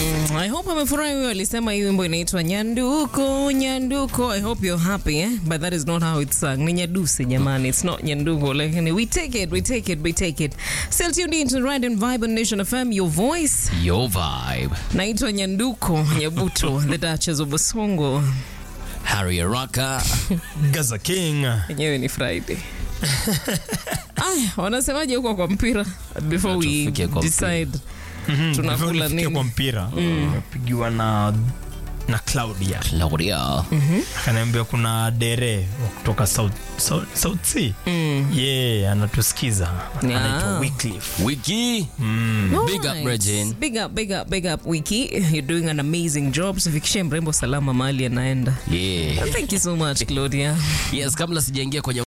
I hope amefurahi huyo alisema hii wimbo inaitwa Nyanduko, Nyanduko. I hope you're happy, eh? But that is not how it's sung. Ni Nyadusi jamani. It's not Nyanduko. Like, we take it, we take it, we take it. Still tuned in to the Ride and Vibe on Nation FM, your voice. Your vibe. Naitwa Nyanduko, Nyabuto, the Duchess of Basongo. Harry Araka. Gaza King. Yenyewe ni Friday. Aya, wanasemaje huko kwa mpira before we Tufike kwa decide tunakula Tufikie nini? kwa mpira pigiwa na na Claudia Claudia. akaniambia kuna dere wa kutoka South, South, South Sea yeah, anatusikiza Yeah. anaitwa Wycliffe Wiki. Big up, Alright. Regine. Big up, big up, big up, Wiki. You're doing an amazing job. Sifikishe mrembo salama mahali anaenda. Yeah. Thank you so much, Claudia. Yes, kabla sijaingia kwenye